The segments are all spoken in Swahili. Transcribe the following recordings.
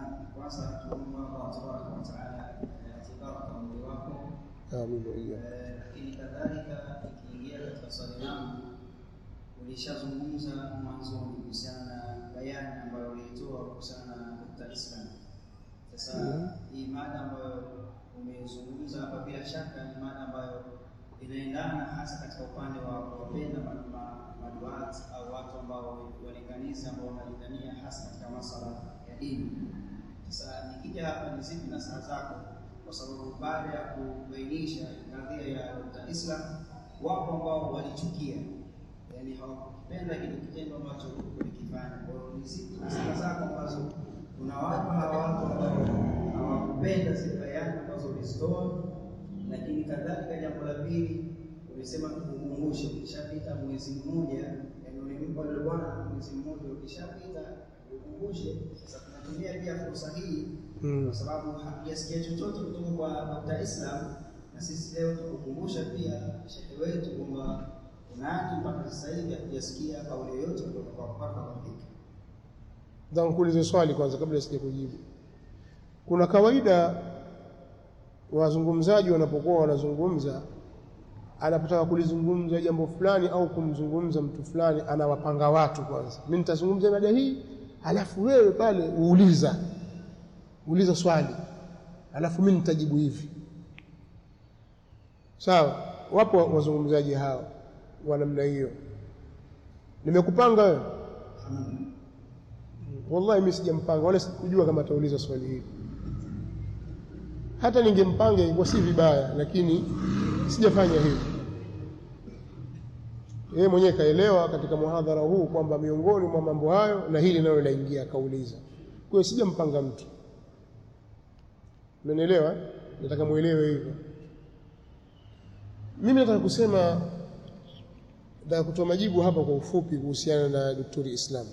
kwanza tunaomba Allah tabaraka wa taala atie baraka umri wako, amin wa iyyakum. Eh, lakini kadhalika ikiingia katika swali langu, ulishazungumza mwanzoni kuhusiana na bayani ambayo uliitoa kuhusiana na nukta Islam. Sasa Mhm. hii mada ambayo umezungumza hapa, bila shaka ni mada ambayo inaendana hasa katika upande wa kuwapenda ma- ma- maduat au watu ambao walinganizi ambao wanalingania hasa katika masala ya dini. Sasa nikija hapa, ni zipi nasaha zako? Kwa sababu baada ya kubainisha kadhia ya Dr. Islam, wapo ambao walichukia, yani hawakupenda kile kitendo ambacho ulikifanya. Kwa hiyo ni zipi nasaha zako ambazo unawapa hawa watu ambao hawakupenda zile bayani ambazo ulizitoa? Lakini kadhalika, jambo la pili ulisema tukukumbushe, ukishapita mwezi mmoja, yani ulimpa yule bwana mwezi mmoja, ukishapita ukumbushe. Sasa tunatumia pia fursa hii Mm. kwa sababu hatujasikia chochote kutoka kwa Dr. Islam, na sisi leo tukukumbusha pia shehe wetu kwamba unaji mpaka sasa hivi hatujasikia kauli yoyote kutoka kwa mpaka kafika. Nataka nikuulize swali kwanza kabla sija kujibu. Kuna kawaida wazungumzaji wanapokuwa wanazungumza, anapotaka kulizungumza jambo fulani au kumzungumza mtu fulani, anawapanga watu kwanza. Mimi nitazungumza mada hii, alafu wewe pale uuliza uliza swali, alafu mimi nitajibu hivi. Sawa? Wapo wazungumzaji hao wa namna hiyo. Nimekupanga wewe Wallahi mimi sijampanga wala sikujua kama atauliza swali hili. Hata ningempanga ingekuwa si vibaya, lakini sijafanya hivyo. Yeye mwenyewe kaelewa katika muhadhara huu kwamba miongoni mwa mambo hayo na hili nalo laingia, akauliza. Kwa hiyo sijampanga mtu, umenielewa? eh? Nataka muelewe hivyo. Mimi nataka kusema, nataka kutoa majibu hapa kwa ufupi kuhusiana na Daktari Islam.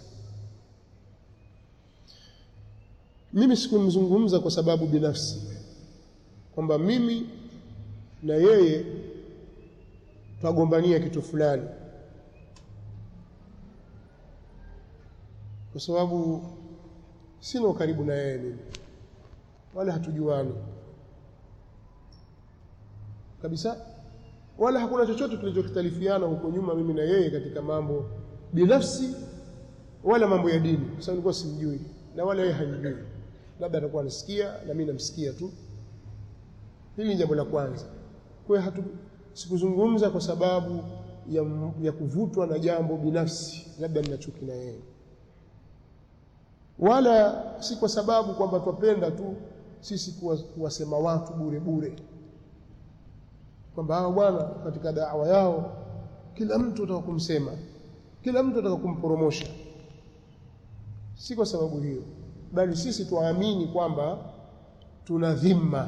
Mimi sikumzungumza kwa sababu binafsi kwamba mimi na yeye twagombania kitu fulani, kwa sababu sina ukaribu na yeye mimi, wala hatujuani kabisa, wala hakuna chochote tulichokhtalifiana huko nyuma mimi na yeye katika mambo binafsi wala mambo ya dini, kwa sababu nilikuwa simjui na wala yeye hanijui, labda atakuwa anasikia na mimi namsikia tu. Hili ni jambo la kwanza. Kwa hiyo hatu sikuzungumza kwa sababu ya, ya kuvutwa na jambo binafsi, labda nina chuki na yeye, wala si kwa sababu kwamba twapenda tu sisi kuwa- kuwasema watu bure bure, kwamba hawa bwana katika dawa yao kila mtu ataka kumsema, kila mtu ataka kumporomosha. Si kwa sababu hiyo, bali sisi twaamini kwamba tuna dhima,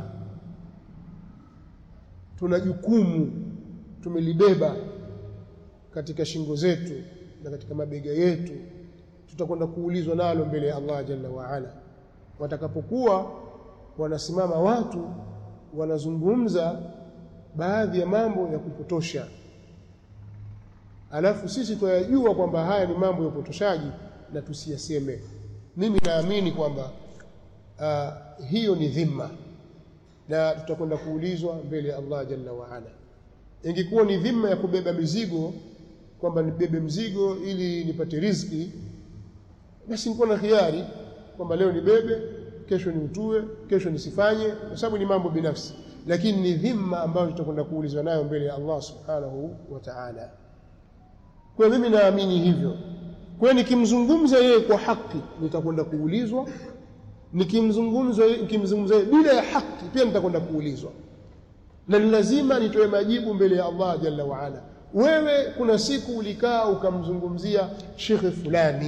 tuna jukumu tumelibeba katika shingo zetu na katika mabega yetu, tutakwenda kuulizwa nalo mbele ya Allah jalla waala. Watakapokuwa wanasimama watu wanazungumza baadhi ya mambo ya kupotosha, alafu sisi twayajua kwamba haya ni mambo ya upotoshaji na tusiyaseme. Mimi naamini kwamba uh, hiyo ni dhima na tutakwenda kuulizwa mbele ya Allah jalla waala. Ingekuwa ni dhima ya kubeba mizigo, kwamba nibebe mzigo ili nipate riziki, basi nikuwa na khiari kwamba leo nibebe, kesho niutue, kesho nisifanye, kwa sababu ni mambo binafsi. Lakini ni dhima ambayo tutakwenda kuulizwa nayo mbele ya Allah subhanahu wa ta'ala. Kwa hiyo mimi naamini hivyo. Kwa hiyo nikimzungumza yeye kwa haki nitakwenda kuulizwa, nikimzungumza nikimzungumza yeye bila ya haki pia nitakwenda kuulizwa, na ni lazima nitoe majibu mbele ya Allah jalla waala. Wewe kuna siku ulikaa ukamzungumzia shekhe fulani,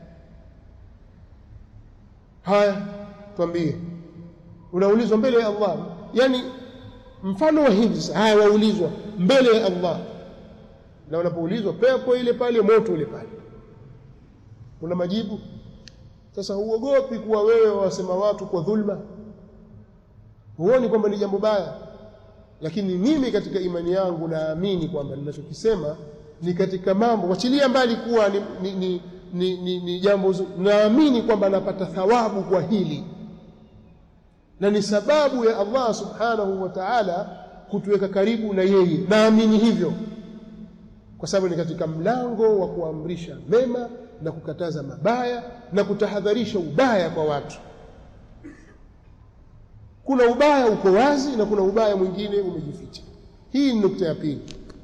haya twambie, unaulizwa mbele ya Allah. Yani mfano wa hivi sasa, haya waulizwa mbele ya Allah, na unapoulizwa pepo ile pale, moto ule pale, una majibu. Sasa huogopi kuwa wewe wasema watu kwa dhulma, huoni kwamba ni jambo baya. Lakini mimi katika imani yangu naamini kwamba ninachokisema ni katika mambo, wachilia mbali kuwa ni, ni, ni, ni, ni, ni jambo zuri, naamini kwamba napata thawabu kwa hili na ni sababu ya Allah subhanahu wa ta'ala kutuweka karibu na yeye naamini hivyo kwa sababu ni katika mlango wa kuamrisha mema na kukataza mabaya na kutahadharisha ubaya kwa watu kuna ubaya uko wazi na kuna ubaya mwingine umejificha hii ni nukta ya pili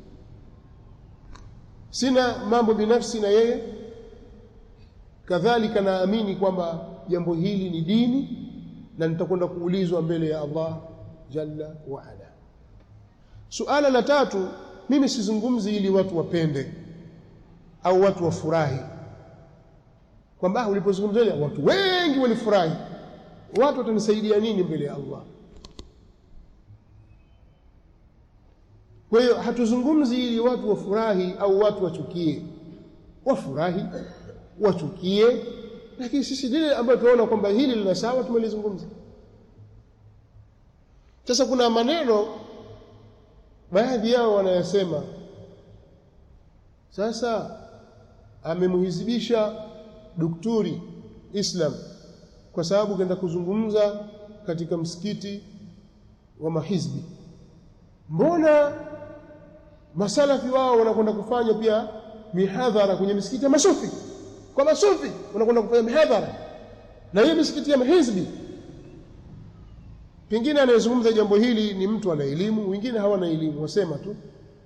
sina mambo binafsi na yeye kadhalika naamini kwamba jambo hili ni dini na nitakwenda kuulizwa mbele ya Allah jalla wa ala suala la tatu mimi sizungumzi ili watu wapende au watu wafurahi kwamba ulipozungumzia watu wengi walifurahi watu watanisaidia nini mbele ya Allah kwa hiyo hatuzungumzi ili watu wafurahi au watu wachukie wafurahi wachukie lakini sisi lile ambayo tunaona kwamba hili lina sawa tumelizungumza sasa kuna maneno baadhi yao wanayasema sasa amemhizibisha dukturi Islam kwa sababu kaenda kuzungumza katika msikiti wa mahizbi mbona masalafi wao wanakwenda kufanya pia mihadhara kwenye misikiti ya masufi kwa masufi wanakwenda kufanya mihadhara na hiyo misikiti ya mahizbi pengine anayezungumza jambo hili ni mtu ana elimu wengine hawana elimu wasema tu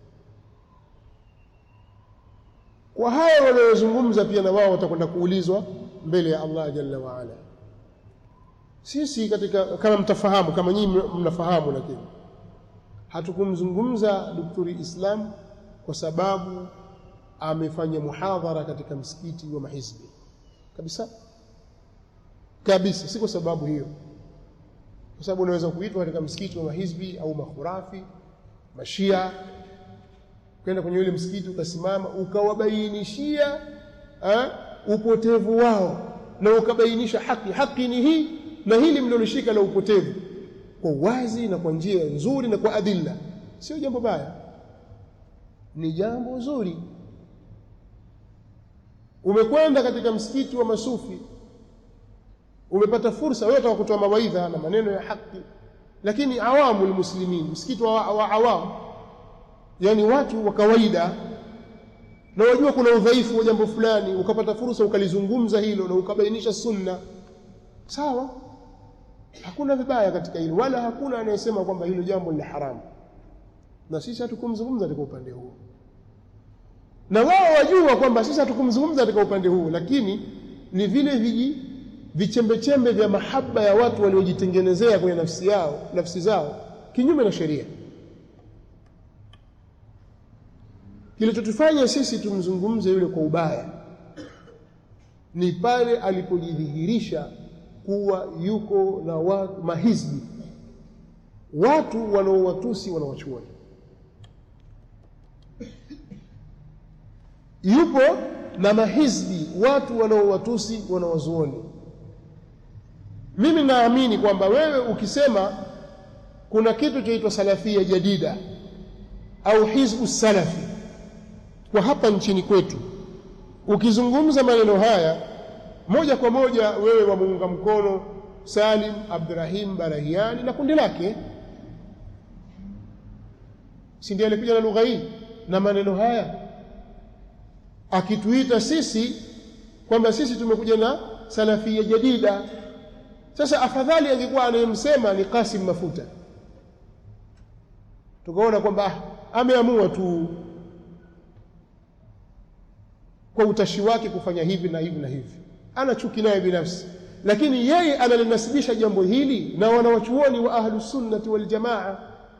kwa haya wanayozungumza pia na wao watakwenda kuulizwa mbele ya Allah jalla wa ala sisi katika kama mtafahamu kama nyinyi mnafahamu lakini hatukumzungumza daktari Islam kwa sababu amefanya muhadhara katika msikiti wa mahizbi kabisa kabisa si kwa sababu hiyo kwa sababu unaweza kuitwa katika msikiti wa mahizbi au makhurafi mashia kwenda kwenye ule msikiti ukasimama ukawabainishia eh, upotevu wao na ukabainisha haki haki ni hii na hili mlilolishika la upotevu kwa wazi na kwa njia nzuri na kwa adilla sio jambo baya ni jambo zuri umekwenda katika msikiti wa masufi umepata fursa wewe utaka kutoa mawaidha na maneno ya haki lakini awamu almuslimin msikiti wa, wa awamu yani watu wa kawaida na wajua kuna udhaifu wa jambo fulani ukapata fursa ukalizungumza hilo na ukabainisha sunna sawa hakuna vibaya katika hilo wala hakuna anayesema kwamba hilo jambo ni haramu na sisi hatukumzungumza katika upande huo na wao wajua kwamba sisi hatukumzungumza katika upande huo lakini ni vile viji vichembechembe vya mahaba ya watu waliojitengenezea kwenye nafsi yao nafsi zao kinyume na sheria kilichotufanya sisi tumzungumze yule kwa ubaya ni pale alipojidhihirisha kuwa yuko na watu mahizbi watu wanaowatusi wanawachuoni yupo na mahizbi watu wanaowatusi wanawazuoni mimi naamini kwamba wewe ukisema kuna kitu chaitwa salafia jadida au hizbu salafi kwa hapa nchini kwetu ukizungumza maneno haya moja kwa moja wewe wamuunga mkono Salim Abdurrahim Barahiani na kundi lake si ndiye alikuja na lugha hii na maneno haya akituita sisi kwamba sisi tumekuja na salafia jadida sasa afadhali angekuwa anayemsema ni Kasim Mafuta tukaona kwamba ameamua tu kwa utashi wake kufanya hivi na hivi na hivi ana chuki naye binafsi lakini yeye analinasibisha jambo hili na wanawachuoni wa ahlus sunnati wal jamaa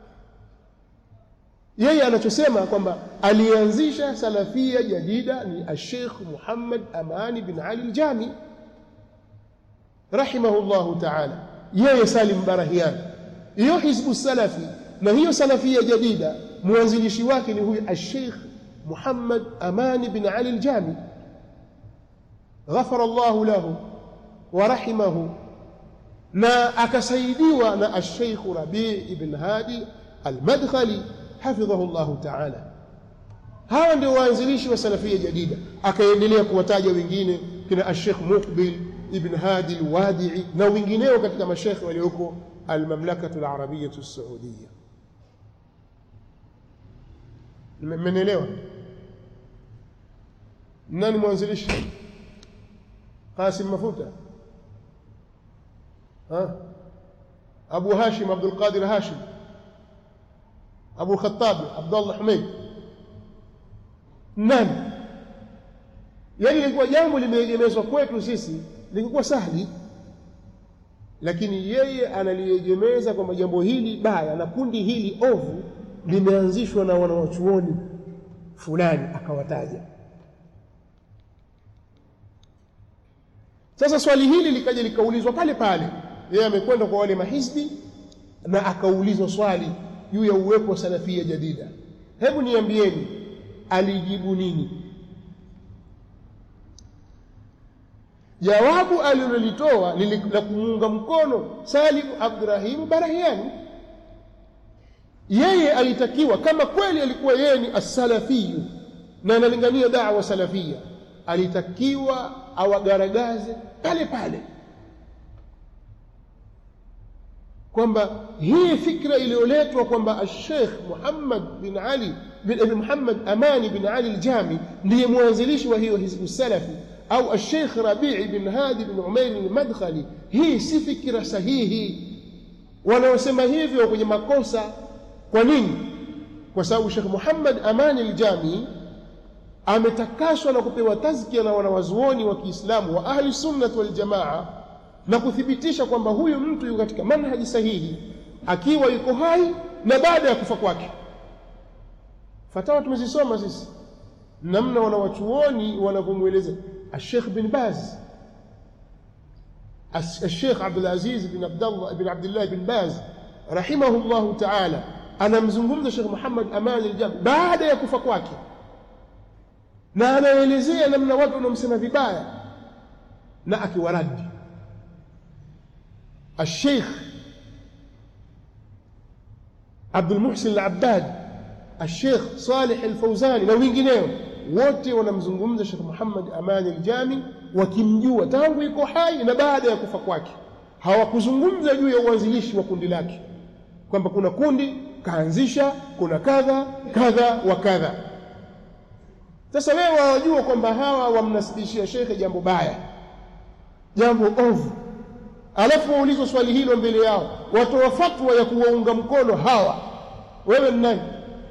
yeye anachosema kwamba alianzisha salafia jadida ni Sheikh Muhammad Amani bin Ali al-Jami rahimahullahu ta'ala yeye Salim Barahian hiyo hizbu salafi na hiyo salafia jadida mwanzilishi wake ni huyu Sheikh Muhammad Amani bin Ali al-Jami ghafara Allah lahu wa rahimahu na akasaidiwa na Sheikh Rabi' ibn Hadi al-Madkhali hafidhahu Allah ta'ala hawa ndio waanzilishi wa salafia jadida akaendelea kuwataja wengine kina Sheikh Muqbil ibn Hadi al-Wadi'i na wengineo katika mashekhe walioko almamlakatu alarabiyatu alsaudiya mmenielewa nani mwanzilishi qasim mafuta ha abu hashim abdul qadir hashim abu khatabi abdullah humeid nani yaani ilikuwa jambo limeegemezwa kwetu sisi lingekuwa sahli lakini yeye analiegemeza kwamba jambo hili baya na kundi hili ovu limeanzishwa na wanawachuoni fulani akawataja sasa swali hili likaja likaulizwa pale pale yeye amekwenda kwa wale mahizbi na akaulizwa swali juu ya uwepo wa salafia jadida hebu niambieni alijibu nini jawabu alilolitoa la kumuunga mkono Salim Abdurahim Barahiani. Yeye alitakiwa kama kweli alikuwa yeye ni asalafiyu na analingania dawa salafia, alitakiwa awagaragaze pale pale kwamba hii fikra iliyoletwa kwamba Sheikh Muhammad bin Ali bin Muhammad Amani bin Ali al-Jami ndiye mwanzilishi wa hiyo hizbu salafi au Sheikh Rabii bin Hadi bin Umair al-Madkhali, hii si fikira sahihi. Wanaosema hivyo kwenye makosa. Kwa nini? Kwa sababu Sheikh Muhammad Amani al-Jami ametakaswa na kupewa tazkia na wanawazuoni wa Kiislamu wa ahli sunnah wal jamaa na kuthibitisha kwamba huyu mtu yuko katika manhaji sahihi akiwa yuko hai na baada ya kufa kwake. Fatawa tumezisoma sisi, namna wanawachuoni wanavyomweleza الشيخ بن باز الشيخ عبد العزيز بن عبد الله بن عبد الله بن باز رحمه الله تعالى anamzungumza Sheikh Muhammad Amani al-Jami baada ya kufa kwake, na anaelezea namna watu wanamsema vibaya na akiwaradi Sheikh Abdul Muhsin al-Abbad, Sheikh Salih al-Fawzani na wengineo wote wanamzungumza Sheikh Muhammad Amani al-Jami wakimjua tangu yuko hai na baada ya kufa kwake. Hawakuzungumza juu ya uanzilishi wa kundi lake kwamba kuna kundi kaanzisha, kuna kadha kadha wa kadha. Sasa wewe wawajua kwamba hawa wamnasibishia shekhe jambo baya, jambo ovu, alafu waulizwa swali hilo mbele yao, watoa fatwa ya kuwaunga mkono hawa, wewe ni nani?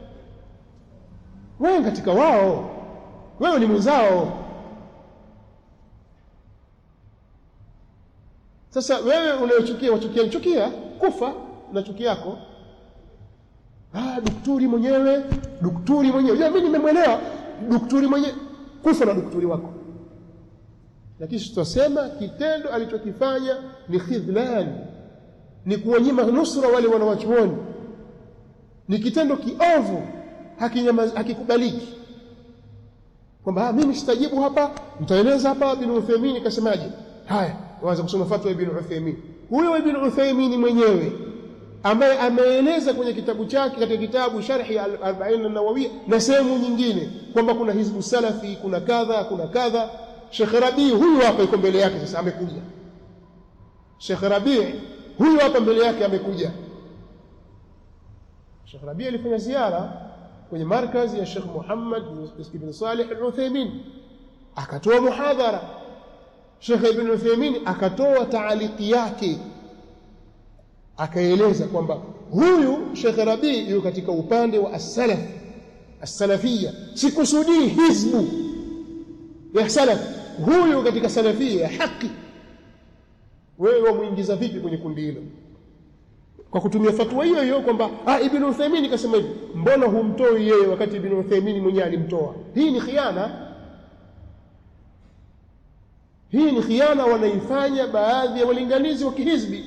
Wewe katika wao wewe ni mwenzao. Sasa wewe unayochukia wachukia, chukia kufa na chuki yako. Ah, dukturi mwenyewe, dukturi mwenyewe. Ya, mimi nimemwelewa dukturi mwenyewe, kufa na dukturi wako. Lakini tutasema kitendo alichokifanya ni khidhlan, ni kuwanyima nusra wale wanawachuoni, ni kitendo kiovu, hakikubaliki kwamba mimi sitajibu hapa, nitaeleza hapa Ibn Uthaymeen kasemaje. Haya, waanza kusoma fatwa Ibn Uthaymeen. Huyo Ibn Uthaymeen mwenyewe ambaye ameeleza kwenye kitabu chake katika kitabu Sharhi al-Arba'in an-Nawawiyya na sehemu nyingine kwamba kuna hizbu salafi, kuna kadha, kuna kadha. Sheikh Rabi huyu hapa yuko mbele yake, sasa amekuja. Sheikh Rabi huyu hapa mbele yake amekuja. Sheikh Rabi alifanya ziara kwenye markazi ya Sheikh Muhammad ibn Salih al-Uthaymeen akatoa muhadhara. Sheikh ibn Uthaymeen akatoa taaliki yake, akaeleza kwamba huyu Sheikh Rabi yuko katika upande wa as-salaf as-salafia, sikusudii hizbu ya salaf, huyu katika salafia ya haki. Wewe wamwingiza vipi kwenye kundi hilo? kwa kutumia fatwa hiyo hiyo kwamba ah, Ibn Uthaymeen kasema hivi, mbona humtoi yeye wakati Ibn Uthaymeen mwenyewe alimtoa? Hii ni khiana, hii ni khiana wanaifanya baadhi ya walinganizi wa kihizbi.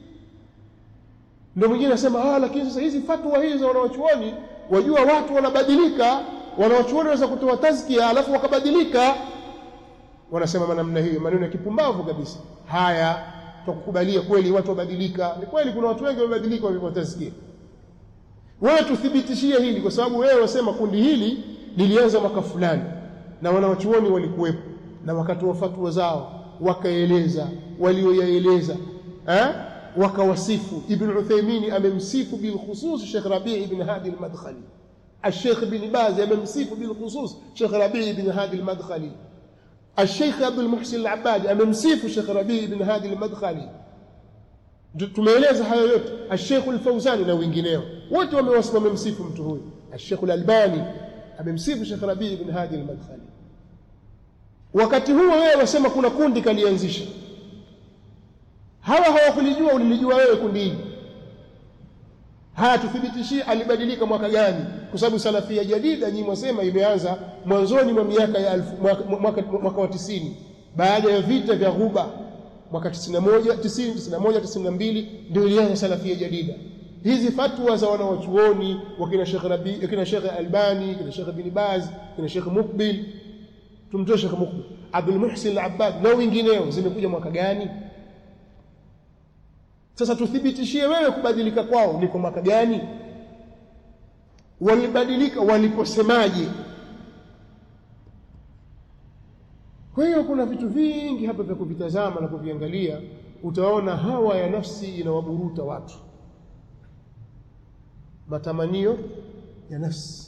Ndio mwingine anasema ah, lakini sasa hizi fatwa hizi za wanawachuoni, wajua watu wanabadilika, wanawachuoni wanaweza kutoa tazkia alafu wakabadilika. Wanasema namna hiyo, maneno ya kipumbavu kabisa haya tukukubalia kweli watu wabadilika. Ni kweli kuna watu wengi wamebadilika walivyotasikia. Wewe tuthibitishie hili, kwa sababu wewe wasema kundi hili lilianza mwaka fulani na wanawachuoni walikuwepo na wakatoa fatwa zao wakaeleza walioyaeleza eh? wakawasifu ibn uthaimini amemsifu bilkhusus shekh rabii ibn hadi lmadkhali الشيخ بن باز أممسيف بالخصوص شيخ ربيع بن هادي المدخلي الشيخ عبد المحسن العبادي أممسيف شيخ ربيع بن هادي المدخلي tumeeleza hayo yote الشيخ الفوزاني na wengineo wote wamemsifu mtu huyu الشيخ الألباني amemsifu Sheikh Rabii bin Hadi al-Madkhali wakati huo wewe wasema kuna kundi kalianzisha hawa hawakulijua ulilijua wewe kundi hili haya tuthibitishie alibadilika mwaka gani kwa sababu salafia jadida nyinyi mwasema imeanza mwanzoni mwa miaka ya alfu, mwaka, mwaka, mwaka wa tisini baada ya vita vya Ghuba mwaka 91 90 91 92 ndio ilianza salafia jadida hizi fatwa za wanawachuoni wakina Sheikh Rabi wakina Sheikh Albani kina Sheikh Ibn Baz kina Sheikh Mukbil tumtoe Sheikh Mukbil Abdul Muhsin Al-Abbad na wengineo zimekuja mwaka gani sasa tuthibitishie wewe kubadilika kwao ni kwa mwaka gani walibadilika waliposemaje kwa hiyo kuna vitu vingi hapa vya kuvitazama na kuviangalia utaona hawa ya nafsi inawaburuta watu matamanio ya nafsi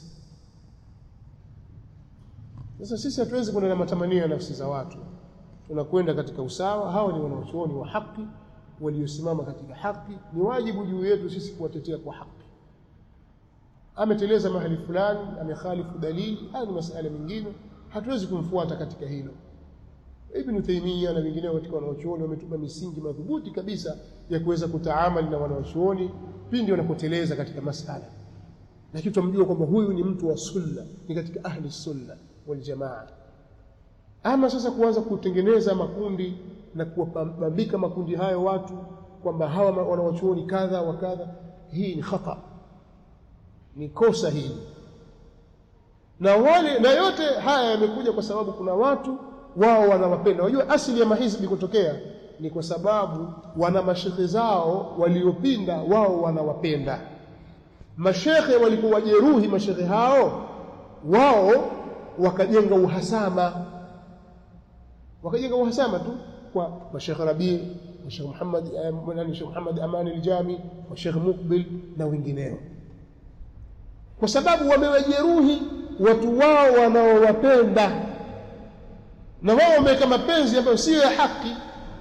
sasa sisi hatuwezi kwenda na matamanio ya nafsi za watu tunakwenda katika usawa hawa ni wanawachuoni wa haki waliosimama katika haki ni wajibu juu yetu sisi kuwatetea kwa haki ameteleza mahali fulani amekhalifu dalili haya ni masala mengine hatuwezi kumfuata katika hilo Ibn Taymiyyah na wengineo katika wanawachuoni wametupa misingi madhubuti kabisa ya kuweza kutaamali na wanawachuoni pindi wanapoteleza katika masala lakini tumjua kwamba huyu ni mtu wa sunna ni katika ahli sunna wal jamaa ama sasa kuanza kutengeneza makundi na kuwabambika makundi hayo watu kwamba hawa wanawachuoni kadha wa kadha hii ni khata ni kosa hili na wale na yote haya yamekuja kwa sababu kuna watu wao wanawapenda wajua asili ya mahizbi kutokea ni kwa sababu wana mashekhe zao waliopinda wao wanawapenda mashekhe walipowajeruhi mashekhe hao wao wakajenga uhasama wakajenga uhasama tu kwa mashekh Rabii Sheikh Muhammad nani Sheikh Muhammad Amani al-Jami wa Sheikh Mukbil na wengineo kwa sababu wamewajeruhi watu wao wanaowapenda na wao wameweka mapenzi ambayo sio ya haki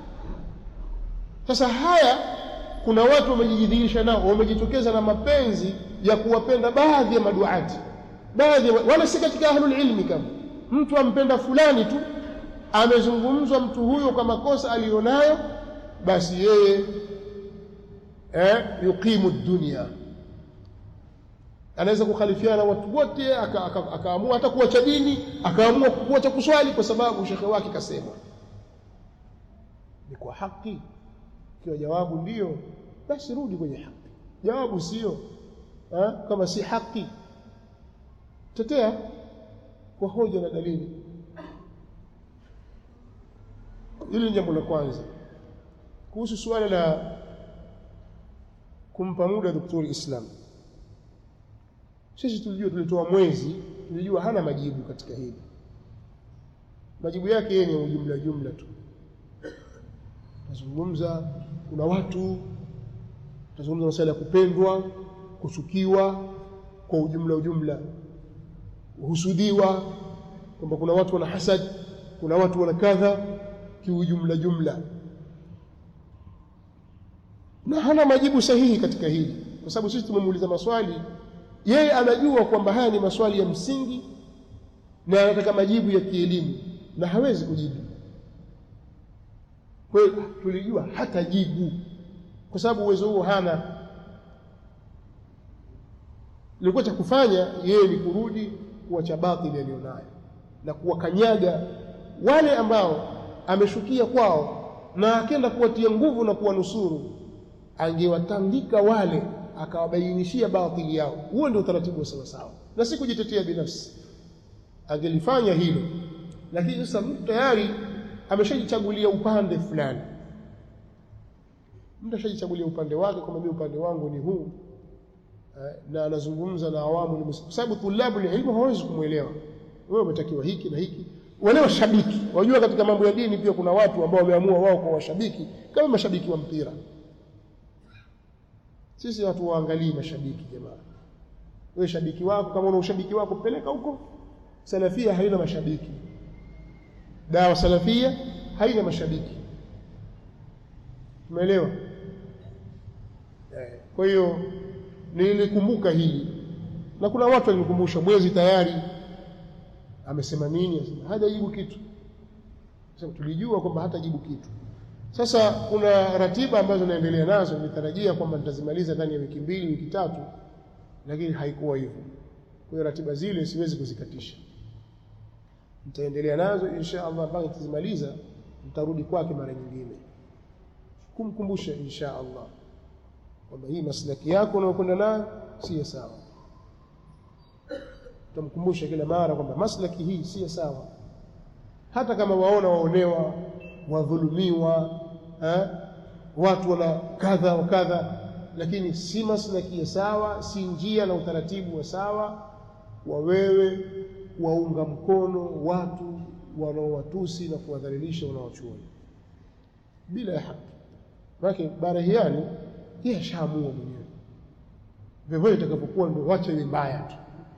sasa haya kuna watu wamejidhihirisha nao wamejitokeza na mapenzi ya kuwapenda baadhi ya maduati baadhi wala si katika ahlul ilmi kama mtu ampenda fulani tu amezungumzwa mtu huyo kwa makosa aliyonayo basi yeye eh, yuqimu dunia anaweza kukhalifiana na watu wote akaamua aka, aka hata kuacha dini akaamua kuacha kuswali kwa sababu shekhe wake kasema ni kwa haki kiwa jawabu ndiyo basi rudi kwenye haki jawabu sio kama si haki tetea kwa hoja na dalili hili ni jambo la kwanza kuhusu suala la kumpa muda daktari Islam sisi tulijua tulitoa mwezi tulijua hana majibu katika hili majibu yake yeye ni ujumla jumla tu tazungumza kuna watu tazungumza masuala ya kupendwa kuchukiwa kwa ujumla ujumla husudiwa kwamba kuna watu wana hasad kuna watu wana kadha kiujumla jumla na hana majibu sahihi katika hili kwa sababu sisi tumemuuliza maswali yeye anajua kwamba haya ni maswali ya msingi na anataka majibu ya kielimu na hawezi kujibu kwa hiyo tulijua hata jibu kwa sababu uwezo huo hana ilikuwa cha kufanya yeye ni kurudi kuacha batili aliyonayo na kuwakanyaga wale ambao ameshukia kwao na akenda kuwatia nguvu na kuwanusuru angewatandika wale akawabainishia batili yao huo ndio utaratibu wa sawasawa na si kujitetea binafsi angelifanya hilo lakini sasa mtu tayari ameshajichagulia upande fulani mtu ashajichagulia upande wake kwamba mimi upande wangu ni huu na anazungumza na awamu ni kwa sababu tulabu ilmu hawezi kumwelewa wewe umetakiwa hiki na hiki wale washabiki wajua katika mambo ya dini pia kuna watu ambao wameamua wao kwa washabiki kama mashabiki wa mpira sisi hatuwaangalii mashabiki jamaa wewe shabiki wako kama una ushabiki wako peleka huko salafia haina mashabiki dawa salafia haina mashabiki umeelewa eh, kwa hiyo nilikumbuka hili na kuna watu walinikumbusha mwezi tayari amesema nini asema hajajibu kitu sasa tulijua kwamba hatajibu kitu sasa kuna ratiba ambazo naendelea nazo nitarajia kwamba nitazimaliza ndani ya wiki mbili wiki tatu lakini haikuwa hivyo kwa hiyo ratiba zile siwezi kuzikatisha nitaendelea nazo insha Allah mpaka nitazimaliza nitarudi kwake mara nyingine kumkumbusha insha Allah kwamba hii maslaki yako unayokwenda nayo si sawa tutamkumbusha kila mara kwamba maslaki hii si sawa hata kama waona waonewa wadhulumiwa eh, watu wana kadha wa kadha lakini si maslaki ya sawa si njia na utaratibu wa sawa wa wewe waunga mkono watu wanaowatusi na kuwadhalilisha wanaochuoni bila ya haki maanake barahiani yeye ashaamua mwenyewe vyovyote itakapokuwa ndio wacha iwe mbaya tu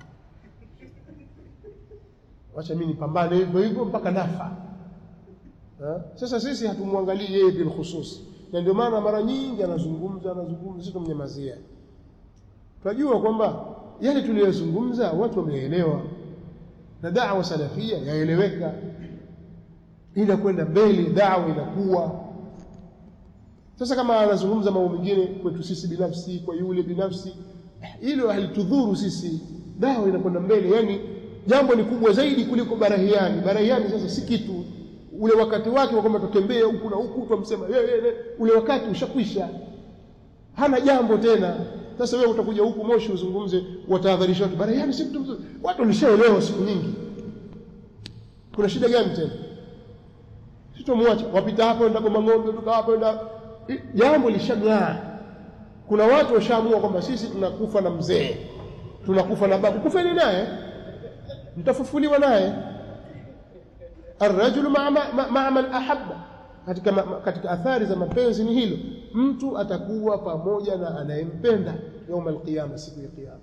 wacha mimi nipambane hivyo hivyo mpaka nafa ha? sasa sisi hatumwangalii yeye bilkhusus na ndio maana mara nyingi anazungumza anazungumza sisi tumnyamazia tunajua kwamba yale tuliyozungumza watu wameelewa na da'wa salafia yaeleweka ila kwenda mbele da'wa inakuwa sasa kama anazungumza mambo mengine kwetu sisi binafsi kwa yule binafsi hilo halitudhuru sisi dawa inakwenda mbele yani jambo ni kubwa zaidi kuliko barahiani barahiani sasa si kitu ule wakati wake wa kwamba tutembee huku na huku tumsema yeye ule wakati ushakwisha hana jambo tena sasa wewe utakuja huku moshi uzungumze watahadharisha watu barahiani si mtu mzuri watu walishaelewa siku nyingi kuna shida gani tena sitomwacha wapita hapo enda kwa ng'ombe tuka hapo enda jambo lishang'aa kuna watu washaamua kwamba sisi tunakufa na mzee tunakufa na babu kufeni naye mtafufuliwa naye arrajulu maa ma, ma, man ahabba katika, ma, katika athari za mapenzi ni hilo mtu atakuwa pamoja na anayempenda yauma alqiyama siku ya kiyama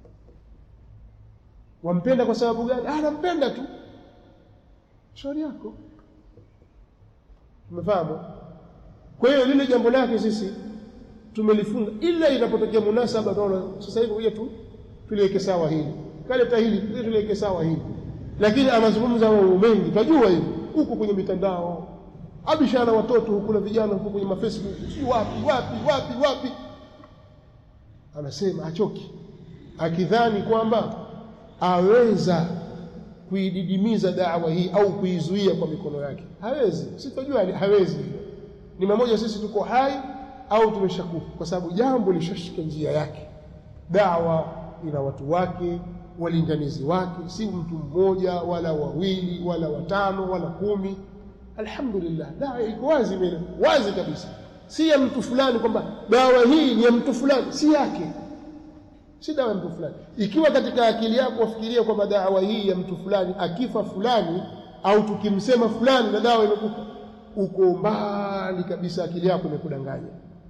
wampenda kwa sababu gani ah nampenda tu shauri yako umefahamu kwa hiyo lile jambo lake sisi tumelifunga ila inapotokea munasaba tunaona sasa hivi kuja tu tuliweke sawa hili kaleta hili kuja tuliweke sawa hili lakini anazungumza mambo mengi tunajua hivi huko kwenye mitandao abishana watoto huku na vijana huko kwenye mafacebook si wapi wapi wapi wapi anasema achoki akidhani kwamba aweza kuididimiza dawa hii au kuizuia kwa mikono yake hawezi sitojua hawezi ni mmoja sisi tuko hai au tumeshakufa kwa sababu jambo lishashika njia yake dawa ina watu wake walinganizi wake si mtu mmoja wala wawili wala watano wala kumi alhamdulillah dawa iko wazi mbele wazi kabisa si ya mtu fulani kwamba dawa hii ni ya mtu fulani si yake si dawa ya mtu fulani ikiwa katika akili yako wafikiria kwamba dawa hii ya mtu fulani akifa fulani au tukimsema fulani na dawa imekufa uko mbali kabisa akili yako imekudanganya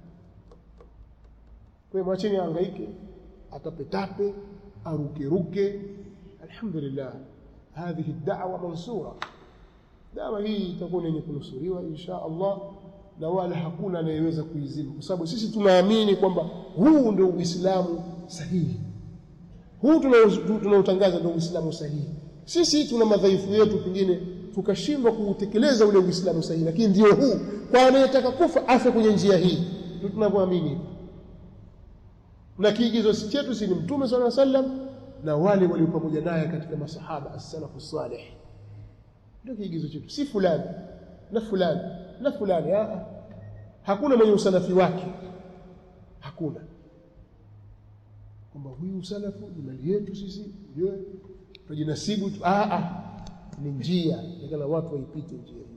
kwa hiyo mwacheni ahangaike atapetape arukeruke alhamdulillah hadhihi da'wa mansura dawa hii itakuwa yenye kunusuriwa insha Allah na wala hakuna anayeweza kuizima kwa sababu sisi tunaamini kwamba huu ndio Uislamu sahihi huu tunaotangaza ndio Uislamu sahihi sisi tuna madhaifu yetu pengine tukashindwa kuutekeleza ule Uislamu sahihi lakini ndio huu kwa anayetaka kufa afe kwenye njia hii ndio tunavyoamini na kiigizo chetu si ni mtume swalla sallam na wale walio pamoja naye katika masahaba as-salafu salih ndio kiigizo chetu si fulani na fulani na fulani ah hakuna mwenye usalafi wake hakuna kwamba huyu usalafu ni mali yetu sisi ndio tujinasibu tu ah ah ni njia yakala watu waipite njia hii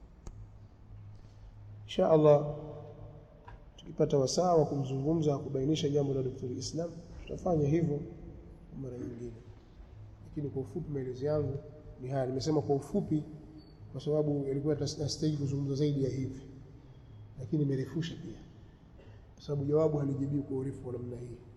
insha Allah tukipata wasaa wa kumzungumza kubainisha jambo la Dr. Islam tutafanya hivyo mara nyingine lakini kwa ufupi maelezo yangu ni haya nimesema kwa ufupi kwa sababu ilikuwa nastahili kuzungumza zaidi ya hivi lakini nimerefusha pia sababu jawabu halijibii kwa urefu wa namna hii